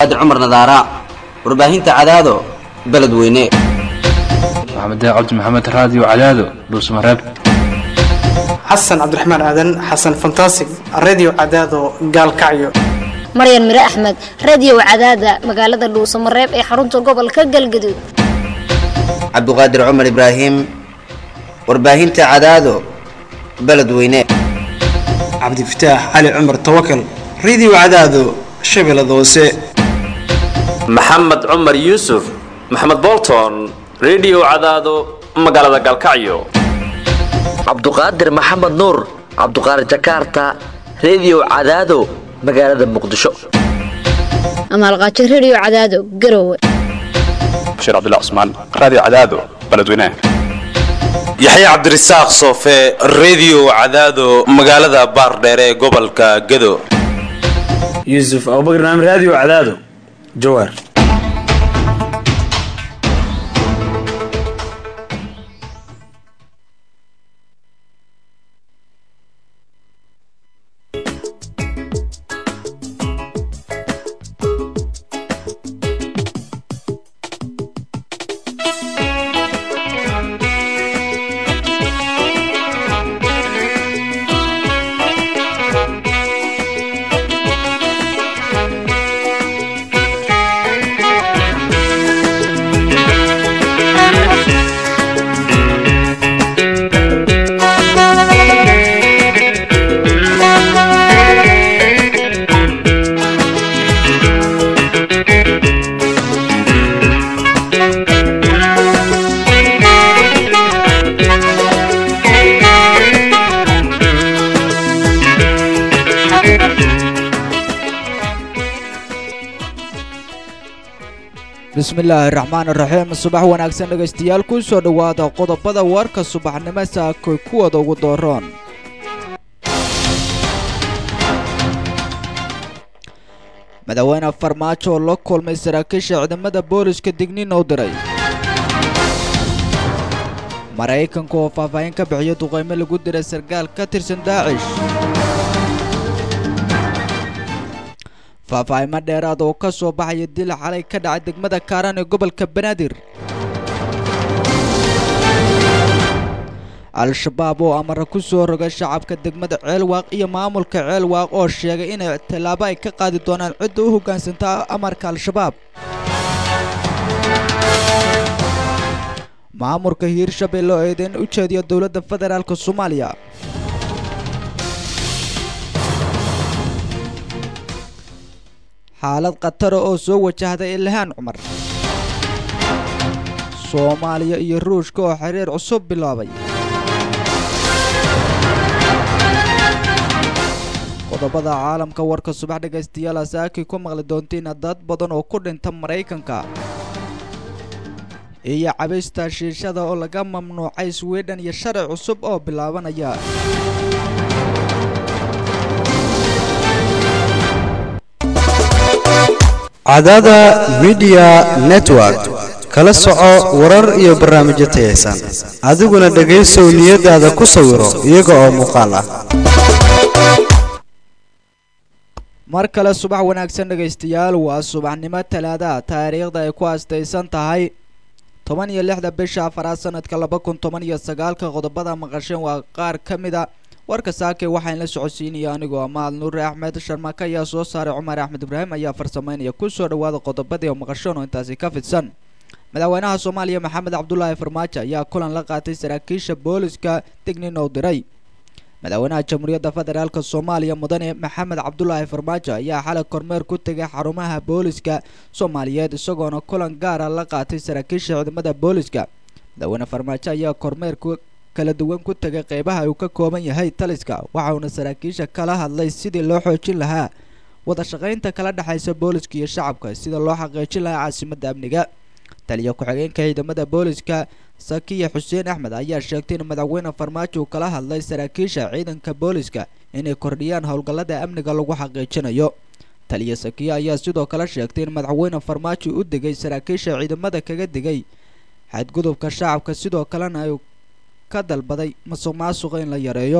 cabdiqaadir cumar nadaara warbaahinta cadaado beledweyne maxamed cabdi maxamed raadiyo cadaado dhuusmareeb xasan cabdiraxmaan aadan xasan fantasig radio cadaado gaalkacyo maryan mire axmed radio cadaada magaalada dhuusamareeb ee xarunta gobolka galgaduud cabdiqaadir cumar ibraahim warbaahinta cadaado beledweyne cabdifataax cali cumar tawakal radio cadaado shabeellada hoose maxamed cumar yuusuf maxamed bolton radio cadaado magaalada galkacyo cabduqaadir maxamed nuur cabduqaadir jakarta radio cadaado magaalada muqdisho amaalqaajo radio cadaado garowe bashiir cabdilla cusmaan raadiyo cadaado beledweynaha yaxya cabdirasaaq soofe radio cadaado magaalada baardheere ee gobolka gado yuusuf abubakr naam radio cadaado jawaar bismillaahi raxmaan raxiim subax wanaagsan dhegaystayaal ku soo dhowaada qodobada warka subaxnimo saakoy kuwada ugu dooroon madaxweyne farmaajo oo la kulmay saraakiisha ciidamada booliska digniin oo diray maraykanka oo faahfaahin ka bixiyo duqaymo lagu diray sarkaal ka tirsan daacish faahfaahimo dheeraad oo ka soo baxaya dil xalay ka dhacay degmada kaaran ee gobolka banaadir al-shabaab oo amara ku soo rogay shacabka degmada ceelwaaq iyo maamulka ceelwaaq oo sheegay inay tallaabo ay ka qaadi doonaan cidda u hoggaansantaa amarka al-shabaab maamulka hiirshabelle oo eedeyn u jeediya dowladda federaalk soomaaliya xaalad khatara oo soo wajahday ilhaan cumar soomaaliya iyo ruushka oo xiriir cusub bilaabay qodobada caalamka warka subax dhegaystayaal asaakii ku maqli doontiin dad badan oo ku dhinta maraykanka iyo cabista shiishada oo laga mamnuucay swidhen iyo sharci cusub oo bilaabanaya cadada midiya network kala soco warar iyo barnaamijyo tayaysan adiguna dhegaysow niyadaada ku sawiro iyaga oo muuqaal ah mar kale subax wanaagsan dhegaystayaal waa subaxnimo talaada taariikhda ay ku astaysan tahay toban iyo lixda bisha afaraad sanadka laba kun toban iyo sagaalka qodobada maqasheen waa qaar ka mida warka saake waxaan la socodsiinaya anigoo amaal nuure axmed sharmaka ayaa soo saaray cumar axmed ibraahim ayaa farsameynaya kusoo dhawaada qodobadii maqashoon oo intaasi ka fidsan madaxweynaha soomaaliya maxamed cabdulaahi farmaajo ayaa kulan la qaatay saraakiisha booliska dignin oo diray madaxweynaha jamhuuriyadda federaalk soomaaliya mudane maxamed cabdulaahi farmaajo ayaa xalay kormeer ku tegay xarumaha booliska soomaaliyeed isagoona kulan gaara la qaatay saraakiisha ciidamada booliska madaxweyne farmaajo ayaa kormeer kala duwan ku tegay qeybaha uu ka kooban yahay taliska waxauna saraakiisha kala hadlay sidii loo xoojin lahaa wada shaqaynta kala dhexaysa booliska iyo shacabka sida loo xaqiijin lahaa caasimadda amniga taliya ku-xigeenka ciidamada booliska sakiya xuseen axmed ayaa sheegtay in madaxweyne farmaajo uu kala hadlay saraakiisha ciidanka booliska inay kordhiyaan howlgallada amniga lagu xaqiijinayo taliya sakiya ayaa sidoo kale sheegtay in madaxweyne farmaajo u degay saraakiisha ciidamada kaga digay xadgudubka shacabka sidoo kalena ay ka dalbaday masuq maasuqa in la yareeyo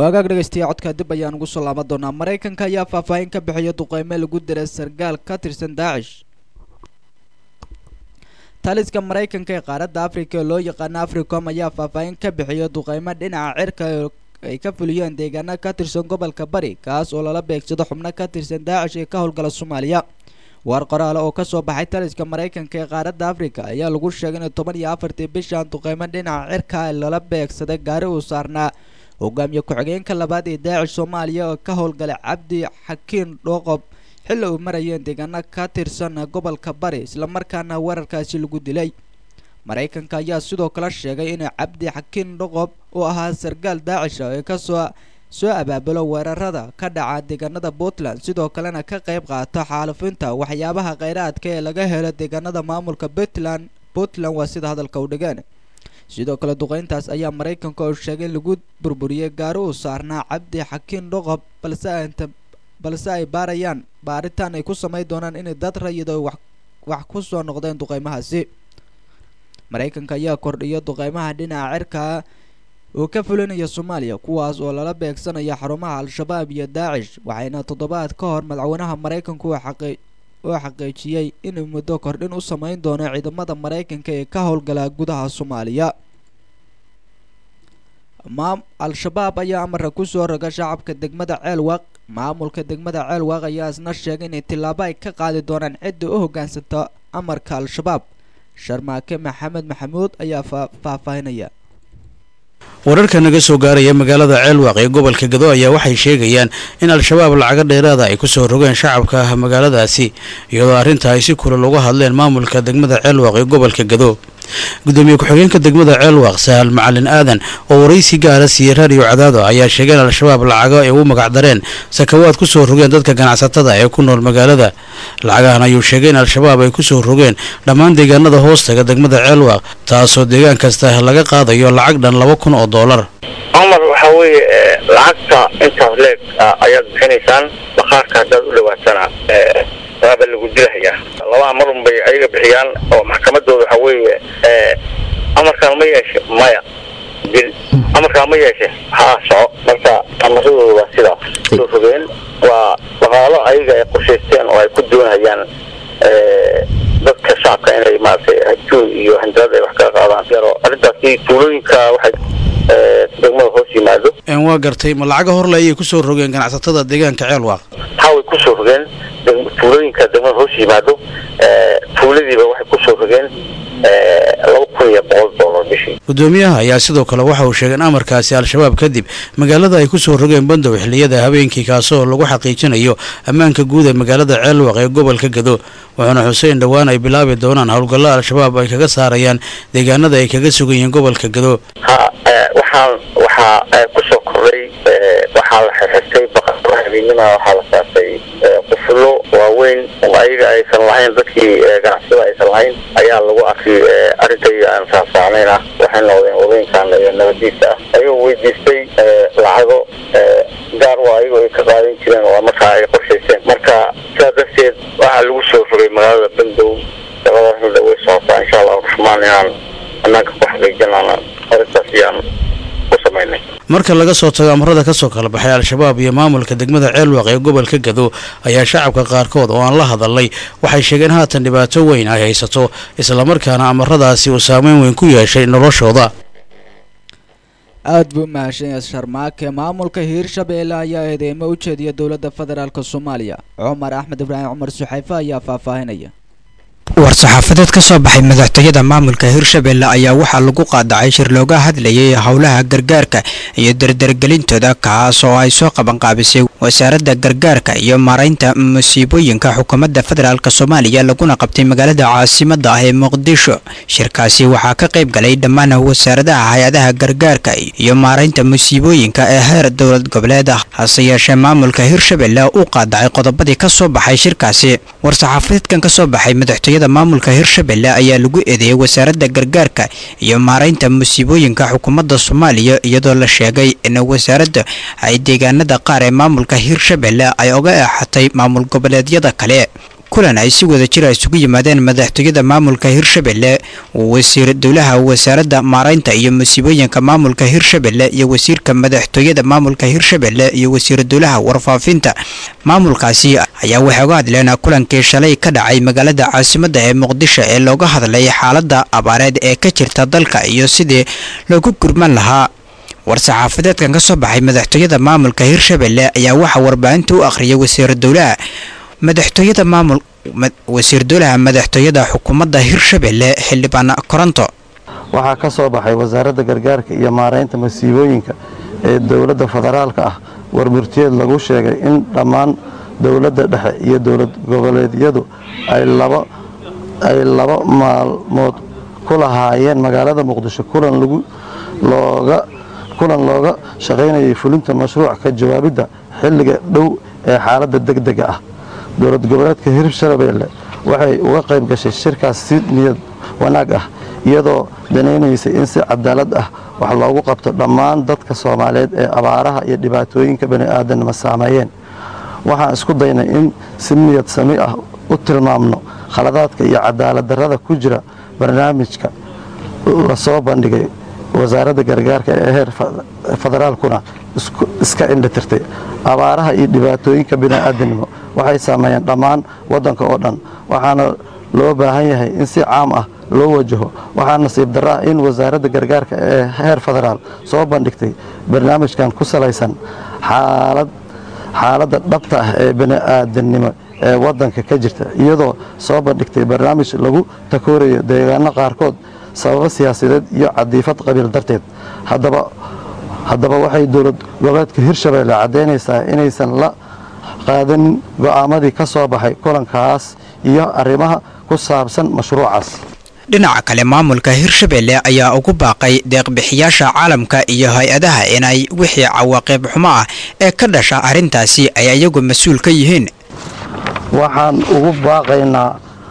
waagaag dhegeystayaa codka dib ayaan ugu soo laaban doonaa maraykanka ayaa faahfaahin ka bixiya duqeyme lagu diray sargaal ka tirsan daacish taliska maraykanka ee qaaradda afrika ee loo yaqaano africom ayaa faahfaahin ka bixiya duqeymo dhinaca cirka ay ka fuliyeen deegaano ka tirsan gobolka bari kaas oo lala beegsado xubno ka tirsan daacish ee ka howlgala soomaaliya war qoraale oo kasoo baxay taliska maraykanka ee qaaradda afrika ayaa lagu sheegay in toban iyo afartii bishan duqeymo dhinaca cirka lala beegsaday gaari uu saarnaa hogaamiye ku-xigeenka labaad ee daacish soomaaliya oo ka howlgalay cabdi xakiin dhooqob xilli uu marayeen deegaano ka tirsan gobolka bari islamarkaana weerarkaasi lagu dilay maraykanka ayaa sidoo kale sheegay in cabdi xakiin dhoqob uu ahaa sargaal daacisha ee kasoo soo abaabulo weerarada ka dhaca deegaanada puntland sidoo kalena ka qayb qaato xaalufinta waxyaabaha kheyraadka ee laga helo deegaanada maamulka puntland puntland waa sida hadalka u dhigeen sidoo kale duqeyntaas ayaa maraykanka oo sheegay in lagu burburiyey gaari uu saarnaa cabdi xakiin dhoqob balse inta balse ay baarayaan baaritaan ay ku samayn doonaan inay dad rayido wax wax ku soo noqdeen duqeymahaasi maraykanka ayaa kordhiya duqeymaha dhinaca cirka oo ka fulinaya soomaaliya kuwaas oo lala beegsanaya xarumaha al-shabaab iyo daacish waxayna toddobaad ka hor madaxweynaha maraykanku uu xaqi oo xaqiijiyey inuu muddo kordhin u samayn doono ciidamada maraykanka ee ka howlgala gudaha soomaaliya maam al-shabaab ayaa amarka kusoo roga shacabka degmada ceelwaq maamulka degmada ceelwaq ayaa isna sheegay inay tillaabo ay ka qaadi doonaan cidda u hoggaansanta amarka al-shabaab sharmaake maxamed maxamuud ayaa faahfaahinaya wararka naga soo gaaraya magaalada ceelwaaq ee gobolka gado ayaa waxay sheegayaan in al-shabaab lacago dheeraada ay kusoo rogeen shacabka magaaladaasi iyadoo arrinta ay si kulal uga hadleen maamulka degmada ceelwaaq ee gobolka gado gudoomiye ku-xigeenka degmada ceelwaaq sahal macalin aadan oo waraysi gaara siiyey raadiyo cadaado ayaa sheegay in al-shabaab lacago ay ugu magacdareen sakawaad kusoo rogeen dadka ganacsatada ee ku nool magaalada lacagahan ayuu sheegay in al-shabaab ay kusoo rogeen dhammaan deegaanada hoostaga degmada ceelwaaq taasoo deegaan kasta laga qaadayo lacag dhan laba kun oo doolar cumar waxaa weeye lacagta intaas leeg ayaad bixinaysaan bakhaarka haddaad u dhawaatana waaba lagu dilahayaa labaa marun bay ayaga bixiyaan oo maxkamadooda waxaa weeye amarkaan ma yeeshe maya dil amarkaan ma yeeshe haa soco marka amaradooda waa sidaas soo fogeen waa dhaqaalo ayaga ay qorshaysteen oo ay ku doonayaan dadka shacabka inay maaragtay hajuun iyo handalada ay wax kaga qaadaan yaro arrintaasi tuulooyinka waxay degmada hoos yimaado waa gartay ma lacaga horle ayay kusoo rogeen ganacsatada deegaanka ceelwaaq haa way kusoo rogeen tuulooyinka degmada hoos yimaado tuuladiiba waxay kusoo rogeen laba kun iyo boqol doolar bishii gudoomiyaha ayaa sidoo kale waxa uu sheegay in amarkaasi al-shabaab kadib magaalada ay kusoo rogeen bandow xilliyada habeenkii kaasoo lagu xaqiijinayo ammaanka guud ee magaalada ceelwaq ee gobolka gado wuxuuna xuseen dhowaan ay bilaabi doonaan howlgallo al-shabaab ay kaga saarayaan deegaanada ay kaga sugan yihiin gobolka gado ha waxaan waxaa kusoo kordhay waxaa la xirxirtay baqara habeenima waxaa la saartay qufulo waaweyn oo ayaga aysan lahayn dadkii ganacsada aysan lahayn ayaa lagu arkay arintay aan faahfaahnayn ah waxay noqdeen wadooyinkan iyo nabadiisa ah ayagoo weydiistay lacago gaar waa ayagoo ay ka qaadan jireen waa markaa ay qorshayseen marka sidaa darteed waxaa lagu soo rogay magaalada bandow shaqadaasna way socotaa insha allahu raxmaan inaan anaanka ku xaqiijinana arintaas iyaan ku samaynay marka laga soo tago amarada kasoo kala baxay al-shabaab iyo maamulka degmada ceelwaq ee gobolka gado ayaa shacabka qaarkood oo aan la hadalnay waxay sheegeen haatan dhibaato weyn ay haysato islamarkaana amaradaasi uu saameyn weyn ku yeeshay noloshooda aada buu mahadsan sharmaake maamulka hiirshabeelle ayaa eedeymo u jeediya dowladda federaalk soomaaliya cumar axmed ibraahim cumar suxayfe ayaa faahfaahinaya war-saxaafadeed ka soo baxay madaxtooyada maamulka hirshabelle ayaa waxaa lagu qaadacay shir looga hadlayay howlaha gargaarka iyo dardargelintooda kaas oo ay soo qabanqaabisay wasaaradda gargaarka iyo maaraynta musiibooyinka xukuumadda federaalk soomaaliya laguna qabtay magaalada caasimada ah ee muqdisho shirkaasi waxaa ka qayb galay dhammaan wasaaradaha hay-adaha gargaarka iyo maaraynta musiibooyinka ee heer dowlad goboleed ah hase yeeshee maamulka hirshabelle uu qaadacay qodobadii ka soo baxay shirkaasi war-saxaafadeedkan kasoo baxay madaxtooyada maamulka hirshabelle ayaa lagu eedeeyay wasaaradda gargaarka iyo maaraynta musiibooyinka xukuumadda soomaaliya iyadoo la sheegay in wasaaradda ay deegaanada qaar ee maamulka hirshabelle ay oga eexatay maamul goboleedyada kale kulan ay si wada jira isugu yimaadeen madaxtooyada maamulka hirshabelle wasiir dowlaha wasaaradda maaraynta iyo musiibooyinka maamulka hirshabelle iyo wasiirka madaxtooyada maamulka hirshabelle iyo wasiir dowlaha warfaafinta maamulkaasi ayaa waxay uga hadleen kulankii shalay ka dhacay magaalada caasimadda ee muqdisho ee looga hadlay xaaladda abaareed ee ka jirta dalka iyo sidii loogu gurman lahaa war-saxaafadeedkan ka soo baxay madaxtooyada maamulka hirshabelle ayaa waxaa warbaahinta u akhriyay wasiir dowlaha madaxtooyada maamul wasiir dowlaha madaxtooyada xukuumadda hirshabelle xildhibaan koronto waxaa ka soo baxay wasaaradda gargaarka iyo maaraynta masiibooyinka ee dowladda federaalka ah warburtiyeed lagu sheegay in dhammaan dowladda dhexe iyo dowlad goboleedyadu ay laba ay laba maalmood ku lahaayeen magaalada muqdisho kulan lagu looga kulan looga shaqaynayay fulinta mashruuc ka jawaabidda xilliga dhow ee xaaladda degdega ah dowlad goboleedka hirshabelle waxay uga qayb gashay shirkaas si niyad wanaag ah iyadoo danaynaysay in si cadaalad ah wax loogu qabto dhammaan dadka soomaaliyeed ee abaaraha iyo dhibaatooyinka bani'aadanima saameeyeen waxaan isku daynay in si niyad sami ah u tilmaamno khaladaadka iyo cadaalad darrada ku jira barnaamijka lasoo bandhigay wasaaradda gargaarka ee heer federaalkuna iska indhatirtay abaaraha iyo dhibaatooyinka bini'aadanimo waxay saameeyeen dhammaan waddanka oo dhan waxaana loo baahan yahay in si caam ah loo wajaho waxaa nasiib darra ah in wasaaradda gargaarka ee heer federaal soo bandhigtay barnaamijkan ku salaysan xaalad xaaladda dhabta ah ee bini'aadanimo ee waddanka ka jirta iyadoo soo bandhigtay barnaamij lagu takoorayo deegaano qaarkood sababo siyaasadeed iyo cadiifad qabiil darteed haddaba haddaba waxay dowlad goboleedka hirshabelle caddaynaysaa inaysan la qaadanin go'aamadii ka soo baxay kulankaas iyo arrimaha ku saabsan mashruucaas dhinaca kale maamulka hirshabelle ayaa ugu baaqay deeqbixiyaasha caalamka iyo hay-adaha inay wixii cawaaqib xumo ah ee ka dhasha arrintaasi ay iyagu mas-uul ka yihiin waxaan ugu baaqaynaa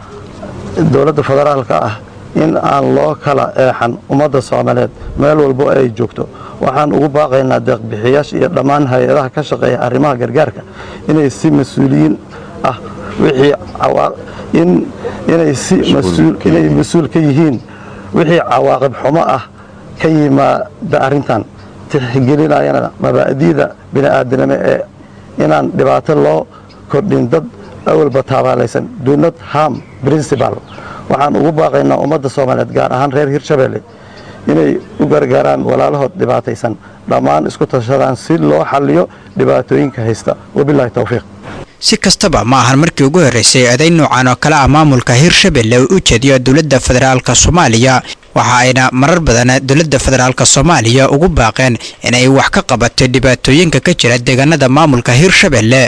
dowladda federaalka ah in aan loo kala eexan ummadda soomaaliyeed meel walbo ay joogto waxaan ugu baaqaynaa deeqbixiyaasha iyo dhammaan hay-adaha ka shaqeeya arrimaha gargaarka inay si mas-uuliyiin ah wixii inay si inay mas-uul ka yihiin wixii cawaaqib xumo ah ka yimaada arrintan tixgelinayana mabaa'diida bini'aadanimo ee inaan dhibaato loo kordhin dad awalba taabaalaysan dunad ham principal waxaan ugu baaqaynaa ummadda soomaaliyeed gaar ahaan reer hirshabelle inay u gargaaraan walaalahood dhibaataysan dhammaan isku tashadaan si loo xalliyo dhibaatooyinka haysta wabilaahi towfiiq si kastaba ma ahan markii ugu horreysay eeday noocan oo kale ah maamulka hirshabelle uu u jeediyo dowladda federaalka soomaaliya waxa ayna marar badan dowladda federaalka soomaaliya ugu baaqeen inay wax ka qabato dhibaatooyinka ka jira deegaanada maamulka hirshabelle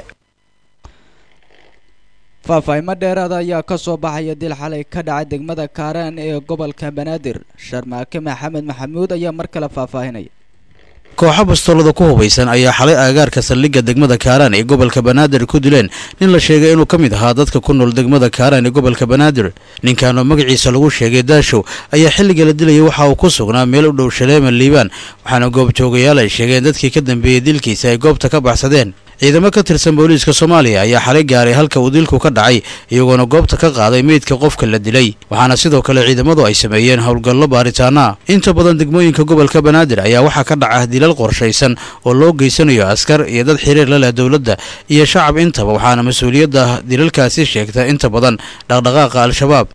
faahfaahinmo dheeraada ayaa ka soo baxaya dil xalay ka dhacay degmada kaaraan ee gobolka banaadir sharmaake maxamed maxamuud ayaa mar kale faahfaahinaya kooxo bastoolada ku hubaysan ayaa xalay aagaarka saldhigga degmada kaaraan ee gobolka banaadir ku dileen nin la sheegay inuu ka mid ahaa dadka ku nool degmada kaaraan ee gobolka banaadir ninkan oo magaciisa lagu sheegay daashow ayaa xilliga la dilayay waxa uu ku sugnaa meel u dhow shaleema liibaan waxaana goobjoogayaal ay sheegeen dadkii ka dambeeyey dilkiisa ay goobta ka baxsadeen ciidamo ka tirsan booliiska soomaaliya ayaa xalay gaaray halka uu dilku ka dhacay iyagoona goobta ka qaaday meydka qofka la dilay waxaana sidoo kale ciidamadu ay sameeyeen howlgallo baaritaana inta badan degmooyinka gobolka banaadir ayaa waxaa ka dhaca dilal qorshaysan oo loo geysanayo askar iyo dad xiriir la leh dowladda iyo shacab intaba waxaana mas-uuliyadda dilalkaasi sheegta inta badan dhaqdhaqaaqa al-shabaab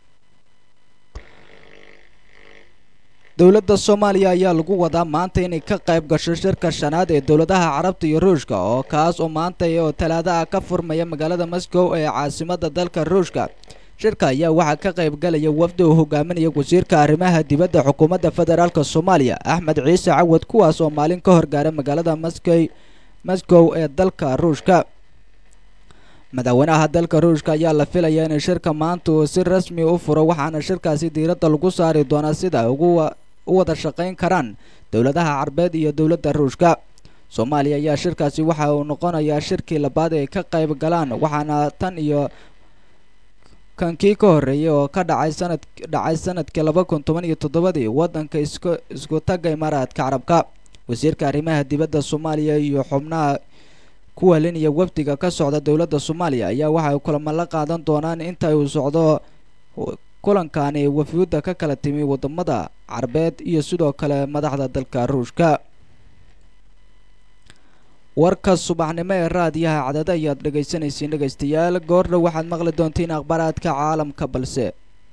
dowladda soomaaliya ayaa lagu wadaa maanta inay ka qayb gasho shirka shanaad ee dowladaha carabta iyo ruushka oo kaas oo maanta oo talaada ah ka furmaya magaalada moscow ee caasimadda dalka ruushka shirka ayaa waxaa ka qayb galaya wafdi uu hogaaminaya wasiirka arrimaha dibadda xukuumadda federaalk soomaaliya axmed ciise cawad kuwaas oo maalin ka horgaaray magaalada moscow moscow ee dalka ruushka madaxweynaha dalka ruushka ayaa la filayaa in shirka maanta uu si rasmi u furo waxaana shirkaasi diiradda lagu saari doonaa sida ugu u wada shaqayn karaan dowladaha carbeed iyo dowladda ruushka soomaaliya ayaa shirkaasi waxa uu noqonayaa shirkii labaad ay ka qayb galaan waxaana tan iyo kankii ka horreeyay oo ka dhacay sanad dhacay sanadkii laba kun toban iyo toddobadii waddanka isku isku tagga imaaraadka carabka wasiirka arrimaha dibadda soomaaliya iyo xubnaha ku helinaya wafdiga ka socda dowladda soomaaliya ayaa waxa ay kulamo la qaadan doonaan inta uu socdo kulankani wafuudda ka kala timi wadamada carbeed iyo sidoo kale madaxda dalka ruushka warka subaxnimo ee raadiyaha cadada ayaad dhegaysanaysiin dhegaystayaal goordhow waxaad maqli doontiin akhbaaraadka caalamka balse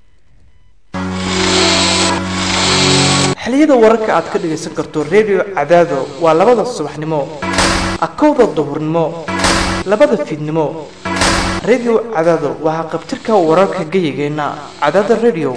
xiliyada wararka aad ka dhagaysan karto redio cadaado waa labada subaxnimo akowda duhurnimo labada fiidnimo redio cadaado waa qabtirka wararka geyigeenna cadaada redio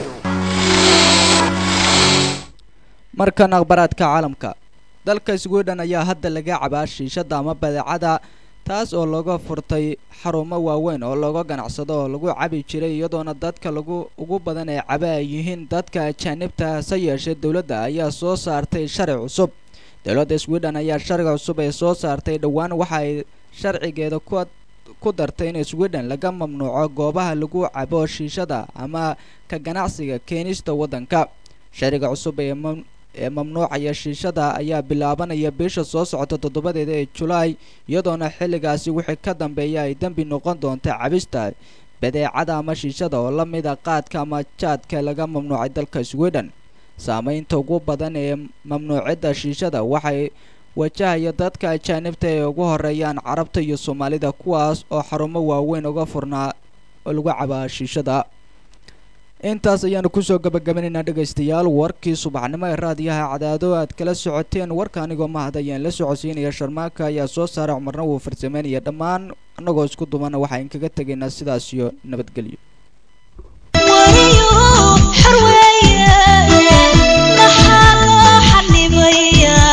markan akhbaaraadka caalamka dalka sweden ayaa hadda laga cabaa shiishada ama badeecada taas oo laga furtay xarumo waaweyn oo looga ganacsado oo lagu cabi jiray iyadoona dadka lagu ugu badan ee caba ay yihiin dadka ajaanibta hase yeeshee dowladda ayaa soo saartay sharci cusub dowladda sweden ayaa sharciga cusub ee soo saartay dhowaan waxa ay sharcigeeda ku ku dartay in sweden laga mamnuuco goobaha lagu cabo shiishada ama ka ganacsiga keenista waddanka sharciga cusub ee ee mamnuucaya shiishada ayaa bilaabanaya bisha soo socota toddobadeeda ee julaay iyadoona xilligaasi wixii ka dambeeya ay dembi noqon doonta cabista badeecada ama shiishada oo la mida qaadka ama jaadka laga mamnuucay dalka sweden saameynta ugu badan ee mamnuucidda shiishada waxay wajahaya dadka ajaanibta ee ugu horeeyaan carabta iyo soomaalida kuwaas oo xarumo waaweyn uga furnaa oo lagu cabaa shiishada intaas ayaanu kusoo gabagabanaynaa dhegaystayaal warkii subaxnimo ee raadiyaha cadaado aad kala socoteen warka anigoo mahad ayaan la socodsiinaya sharmaaka ayaa soo saara cumarna wuu farsameynaya dhammaan annagoo isku dumana waxaan kaga tegaynaa sidaas iyo nabadgelyo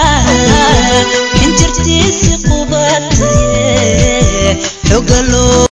xogalo